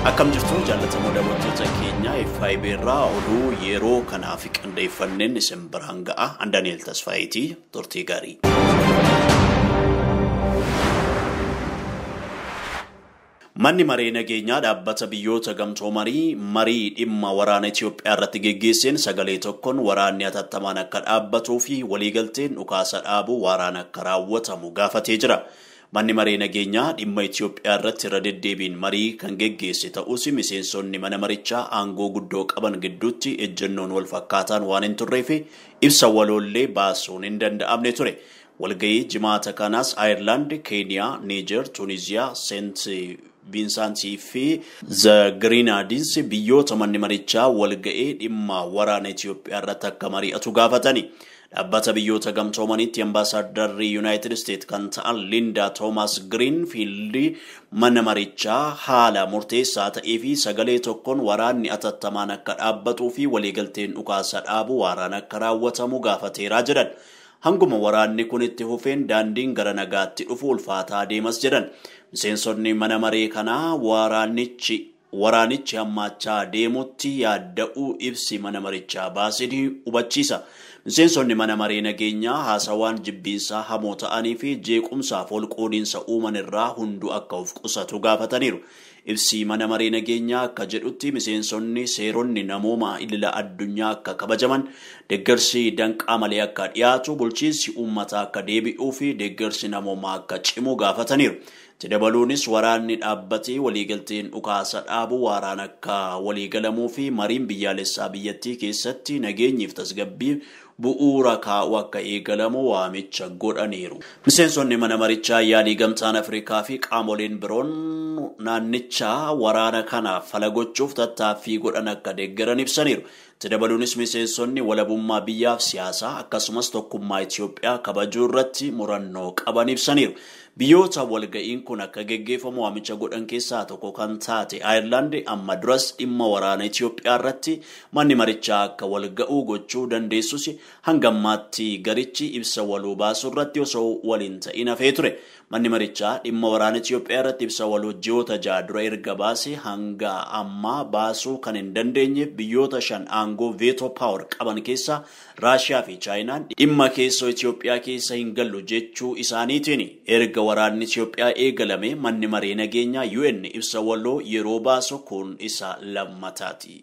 Akkam jirtu jaallatamoo daawwattoota keenya FIB irraa oduu yeroo kanaaf qindeeffanneen isin biraan ga'a. An Daani'eel Tasfaayitii turtii gaarii. Manni maree nageenyaa dhaabbata biyyoota gamtoomanii marii dhimma waraana Itoophiyaa irratti geggeesseen sagalee tokkoon waraanni hatattamaan akka dhaabbatuu fi waliigalteen dhukaasa dhaabuu waraana akka raawwatamu gaafatee jira. Manni maree nageenyaa dhimma Itoophiyaa irratti irra deddeebiin marii kan geggeesse ta'us miseensonni mana marichaa aangoo guddoo qaban gidduutti ejjennoon wal fakkaataan waan hin turreef ibsa waloollee baasuun hin danda'amne ture. Walgahii jimaata kanaas Aayerlaand, Keeniyaa, Niijer, Tuuniziyaa, Seent Viinsaantii fi The Grenadines biyyoota manni marichaa walga'ee dhimma waraana Itoophiyaa irratti akka mari'atu gaafatani. Dhaabbata biyyoota gamtoomaniitti ambaasaaddarri Yuunaayitid Isteet kan ta'an Linda Toomas Giriinfiild mana marichaa haala murteessaa ta'ee fi sagalee tokkoon waraanni atattamaan akka dhaabbatuu fi waliigalteen dhukaasa dhaabu waraana akka raawwatamu gaafateeraa jedhan. Hanguma waraanni kun itti fufeen daandiin gara nagaatti dhufu ulfaataa deemas jedhan. Miseensonni mana maree kanaa waraanichi waraanichi hammaachaa deemutti yaadda'uu ibsi mana marichaa baasanii hubachiisa. Miseensonni mana maree nageenyaa haasawaan jibbiinsaa hamoo ta'anii fi jeequmsaaf ol qoodiinsa uuman irraa hunduu akka of qusatu gaafataniiru. Ibsi mana maree nageenyaa akka jedhutti miseensonni seeronni namooma idila addunyaa akka kabajaman deeggarsi danqaa malee akka dhiyaatu bulchiinsi uummataa akka deebi'uu fi deeggarsi namoomaa akka cimu gaafataniiru. Itti dabaluunis waraanni dhaabbatee waliigalteen dhukaasa dhaabu waaraan akka waliigalamuu fi mariin biyyaalessaa biyyattii keessatti nageenyiif tasgabbii bu'uura kaa'u akka eegalamu waamicha godhaniiru. Miseensonni mana marichaa yaalii gamtaan Afrikaa fi qaamoleen biroon naannichaa waraana kanaaf fala gochuuf tattaaffii godhan akka deeggaran ibsaniiru. Itti dabaluunis miseensonni walabummaa biyyaaf siyaasaa akkasumas tokkummaa Itoophiyaa kabajuu irratti murannoo qaban ibsaniiru. Biyyoota walga'iin kun akka geggeeffamu waamicha godhan keessaa tokko kan taate Aayerlaand amma duras dhimma waraana Itoophiyaa irratti manni marichaa akka walga'uu gochuu dandeessus hanga ammaatti garichi ibsa waloo baasuu irratti osoo waliin ta'in hafee ture. Manni marichaa dhimma waraana Itoophiyaa irratti ibsa waloo ji'oota ja'a dura erga baase hanga ammaa baasuu kan hin dandeenyeef biyyoota shan aangoo veetoo paawar qaban keessaa Raashiyaa fi Chaayinaan dhimma keessoo Itoophiyaa keessa hin gallu jechuu isaaniitiin erga waraanni Itoophiyaa eegalame manni maree nageenyaa UN ibsa waloo yeroo baasu kun isa lammataati.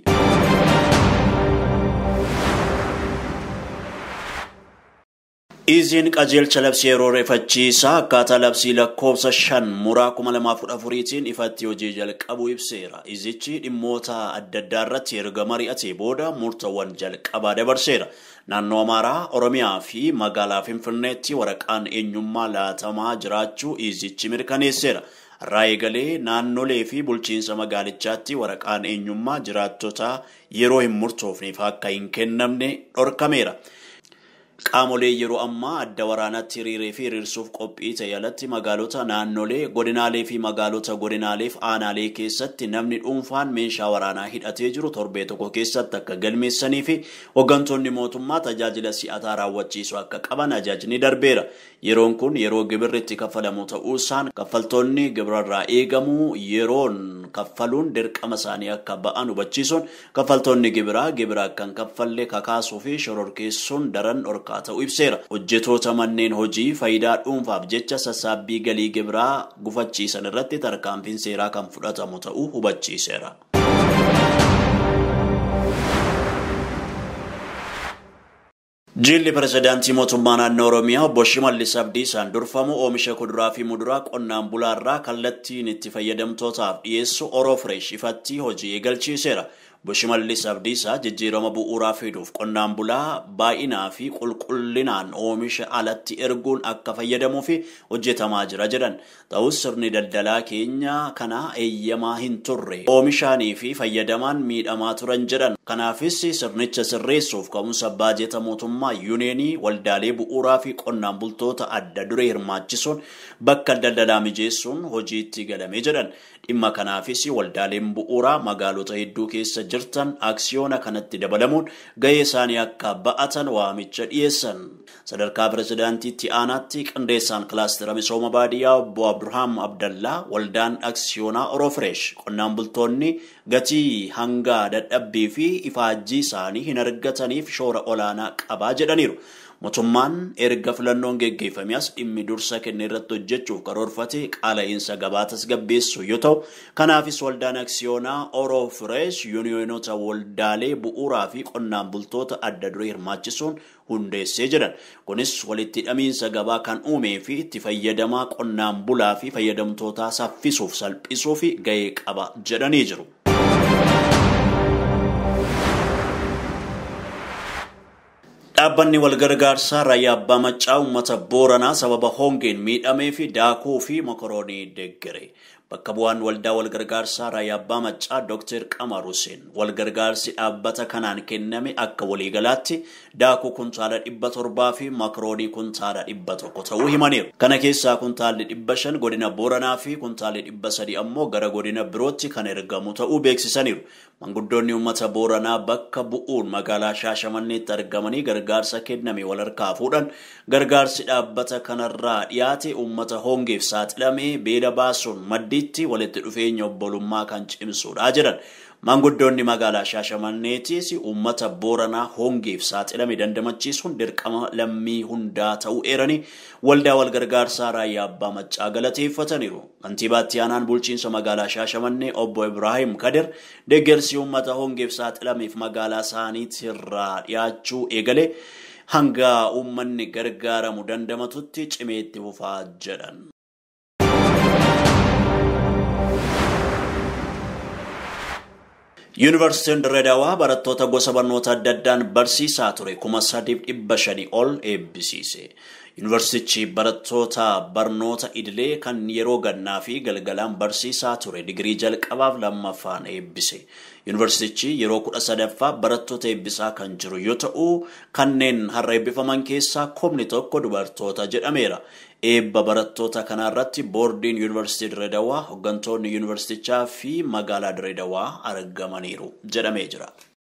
Iziin qajeelcha labsii yeroo reeffachiisaa akkaataa labsii lakkoofsa shan muraa kuma lamaaf kudha afuriitiin ifatti hojii jalqabu ibseera. Izichi dhimmoota adda addaa irratti erga mari'atee booda murtawwan jalqabaa dabarseera. Naannoo Amaaraa, Oromiyaa fi magaalaa Finfinneetti waraqaan eenyummaa laatamaa jiraachuu izichi mirkaneesseera. Irraa eegalee naannolee fi bulchiinsa magaalichaatti waraqaan eenyummaa jiraattota yeroo hin murtoofneef akka hin kennamne dhorkameera. Qaamolee yeroo ammaa adda waraanaatti hiriiree fi hiriirsuuf qophii ta'e alatti magaalota naannolee godinaalee fi magaalota godinaaleef aanaalee keessatti namni dhuunfaan meeshaa waraanaa hidhatee jiru torbee tokko keessatti akka galmeessanii fi hooggantoonni mootummaa tajaajila si'ataa raawwachiisu akka qaban ajaajni darbeera. Yeroon kun yeroo gibirri itti kaffalamu ta'uusaan kaffaltoonni gibirarraa eegamu yeroon kaffaluun dirqama isaanii akka ba'an hubachiisuun kaffaltoonni gibiraa gibira akka hin kaffalle kakaasuu fi shororkeessuun daran dhorkaa ta'uu ibseera. Hojjetoota manneen hojii faayidaa dhuunfaaf jecha sassaabbii galii gibiraa gufachiisan irratti tarkaanfiin seeraa kan fudhatamu ta'uu hubachiiseera. Jilli pirezidaantii mootummaa naannoo Oromiyaa obbo Shimallis Abdiisaan durfamu oomisha kuduraa fi muduraa qonnaan bulaarraa kallattiin itti fayyadamtootaaf dhiyeessu Oroo Fireesh ifatti hojii eegalchiiseera. Obbo Shimallis Abdiisaa jijjiirama bu'uuraa fiduuf qonnaan bulaa baay'inaa fi qulqullinaan oomisha alatti erguun akka fayyadamuu fi hojjetamaa jira jedhan. Ta'us sirni daldalaa keenya kana eeyyamaa hin turre oomishaanii fi fayyadamaan miidhamaa turan jedhan. Kanaafis sirnicha sirreessuuf ka'umsa baajeta mootummaa yuuneenii waldaalee bu'uuraa fi qonnaan bultoota adda duree hirmaachisuun bakka daldalaa mijeessuun hojiitti galame jedhan. Dhimma kanaafis waldaaleen bu'uuraa magaalota hedduu keessa jirtan aksiyoona kanatti dabalamuun gahee isaanii akka ba'atan waamicha dhiyeessan. Sadarkaa pirezidaantiitti aanaatti qindeessaan kilaastera misooma baadiyyaa obbo Abdurhaam Abdallaa waldaan aksiyoonaa Oroofireesh qonnaan bultoonni gatii hanga dadhabbii fi ifaajjii isaanii hin argataniif shoora olaanaa qabaa jedhaniiru. Mootummaan erga filannoon geggeeffame as dhimmi dursa kenne irratti hojjechuuf karoorfate qaala'iinsa gabaa tasgabbeessu yoo ta'u, kanaafis waldaan aksiyoonaa Oroo Fireesh yuuniyoonota waldaalee bu'uuraa fi qonnaan bultoota adda duree hirmaachisuun hundeessee jedhan. Kunis walitti hidhamiinsa gabaa kan uumee fi itti fayyadamaa qonnaan bulaa fi fayyadamtootaa saffisuuf salphisuuf gahee qaba jedhanii jiru. Dhaabbanni walgargaarsaa raayyaa abbaa maccaa uummata booranaa sababa hongeen miidhamee fi daakuu fi mokoroonii deeggere. Bakka bu'aan waldaa walgargaarsaa raayyaa abbaa maccaa Dr. Qamar Hussein walgargaarsi dhaabbata kanaan kenname akka waliigalaatti daakuu kuntaala dhibba torbaa fi mokoroonii kuntaala dhibba tokko ta'uu himaniiru. Kana keessaa kuntaalli dhibba shan godina booranaa fi kuntaalli dhibba sadi ammoo gara godina birootti kan ergamu ta'uu beeksisaniiru. Manguddoonni uummata booranaa bakka bu'uun magaalaa Shaashamanneetti argamanii gargaarsa kenname wal harkaa fuudhan gargaarsi dhaabbata kanarraa dhiyaate uummata hongeef saaxilamee beela baasuun maddiitti walitti dhufeenya obbolummaa kan cimsuudha jedhan. Manguddoonni magaalaa Shaashamanneetis uummata booranaa hongeef saaxilame dandamachiisuun dirqama lammii hundaa ta'uu eeranii waldaa walgargaarsaa raayyaa abbaa maccaa galateeffataniiru. Kantiibaatti aanaan bulchiinsa magaalaa Shaashamannee obbo Ibraahim Kadir deeggarsi uummata hongeef saaxilameef magaalaa isaaniitirraa dhiyaachuu eegale hanga uummanni gargaaramu dandamatutti cimeetti fufaa jedhan. Yuunivarsiitiin Dirreedawaa barattoota gosa barnoota adda addaan barsiisaa ture kuma sadiif dhibba shanii ol eebbisiise. Yuunivarsiitichi barattoota barnoota idilee kan yeroo gannaa fi galgalaan barsiisaa ture digirii jalqabaaf lammaffaan eebbise. Yuunivarsiitichi yeroo kudha sadaffaa barattoota eebbisaa kan jiru yoo ta'u kanneen har'a eebbifaman keessaa kumni tokko dubartoota jedhameera. Eebba barattoota kanarratti boordiin yuunivarsiitii Dirreedawaa hooggantoonni yuunivarsiitichaa fi magaalaa Dirreedawaa argamaniiru jedhamee jira.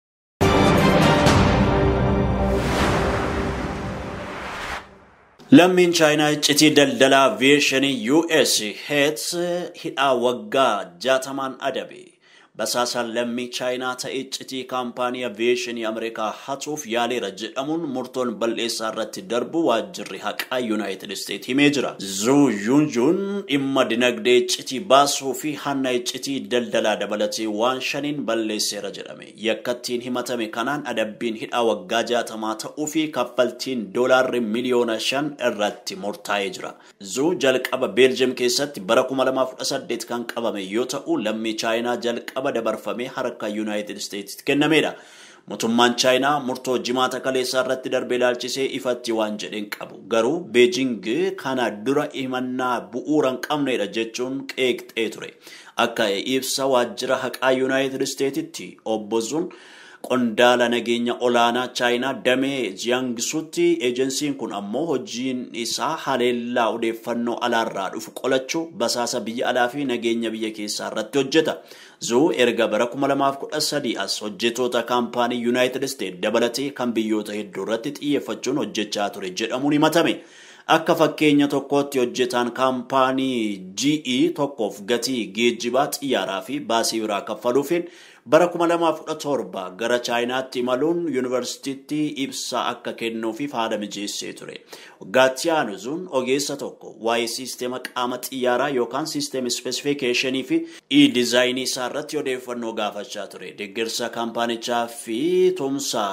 Lammiin chaayinaa iccitii daldalaa aviyeeshinii US Heets hidhaa waggaa jaatamaan adabe. Basaasaan lammii chaayinaa ta'e iccitii kaampaanii aviyeeshinii Ameerikaa hatuuf yaaleera jedhamuun murtoon bal'eessaa irratti darbu waajjirri haqaa Yuunaayitid Isteet himee jira. Zuu Yuunjuun dhimma dinagdee iccitii baasuu fi hanna iccitii daldalaa dabalatee waan shaniin balleesseera jedhame. Yakkattiin himatame kanaan adabbiin hidhaa waggaa jaatamaa ta'uu fi kaffaltiin doolaarri miliyoona shan irratti murtaa'ee jira. Zuu jalqaba Beeljiyeem keessatti bara 2018 kan qabame yoo ta'u lammii chaayinaa jalqaba qaba dabarfamee harka yuunaayitid isteetsitti kennameedha. Mootummaan chaayinaa murtoo jimaata kaleessaa irratti darbee ilaalchisee ifatti waan jedheen qabu. Garuu Beejing kana dura himannaa bu'uura hin qabnedha jechuun qeeqxee ture. Akka ibsa waajjira haqaa yuunaayitid isteetitti obbo Zuun qondaala nageenya olaanaa chaayinaa damee jiyaangisuutti eejensiin kun ammoo hojiin isaa haleellaa odeeffannoo alaarraa dhufu qolachuu basaasa biyya alaa fi nageenya biyya keessaa irratti hojjeta. Zuu erga bara 2013 as hojjetoota kaampaanii Yuunaayitid Isteet dabalatee kan biyyoota hedduu irratti xiyyeeffachuun hojjechaa ture jedhamuun himatame. Akka fakkeenya tokkootti hojjetaan kaampaanii GE tokkoof gatii geejjibaa xiyyaaraa fi baasii biraa kaffaluufiin bara 2017 gara chaayinaatti imaluun yuunivarsiitiitti ibsa akka kennuufiif haala mijeessee ture. Waggaatti aanuun ogeessa tokko waa'ee siisteema qaama xiyyaaraa yookaan siisteema ispeesifikeeshinii fi e-dizaayinii isaa irratti odeeffannoo gaafachaa ture. Deeggarsa kaampaanichaa fi tumsa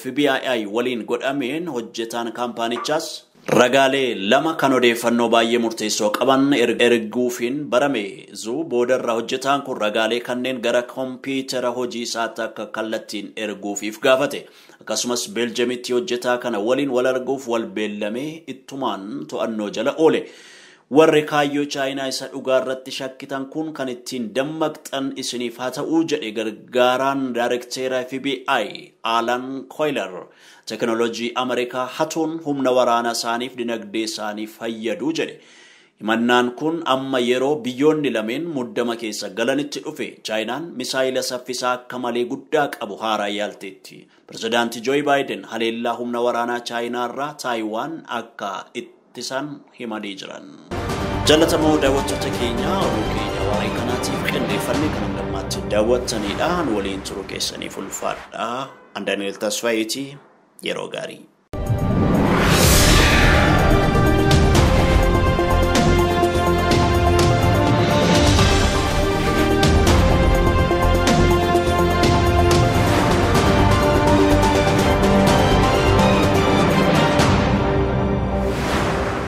FBI waliin godhameen hojjetaan kaampaanichaas Ragaalee lama kan odeeffannoo baay'ee murteessoo qaban erguufiin barame zuu boodarra hojjetaan kun ragaalee kanneen gara kompiitara hojii isaatti akka kallattiin erguufiif gaafate. Akkasumas beeljamitti hojjetaa kana waliin wal arguuf wal beellamee ittumaan to'annoo jala oole. Warri kaayyoo chaayinaa isa dhugaa irratti shakkitan kun kan ittiin dammaqxan isiniif haa ta'uu jedhe gargaaraan daayirekteera FBI Alan Koiler teknoolojii Ameerikaa hatuun humna waraanaa isaaniif dinagdee isaanii fayyadu jedhe. Himannaan kun amma yeroo biyyoonni lameen muddama keessa galanitti dhufe chaayinaan misaayila saffisaa akka malee guddaa qabu haaraa yaalteetti. Pirezidaantii Jooyi Baayiden haleellaa humna waraanaa chaayinaarraa Taayiwaan akka ittisan himanii jiran. Jaalatamoo daawwattoota keenya oduu keenya waa'ee kanaatiif qindeeffannee kan hundammaatti daawwattanidha. Waliin turuu keessaniif ulfaadha. Andaaniel Tasfaayitii yeroo gaarii.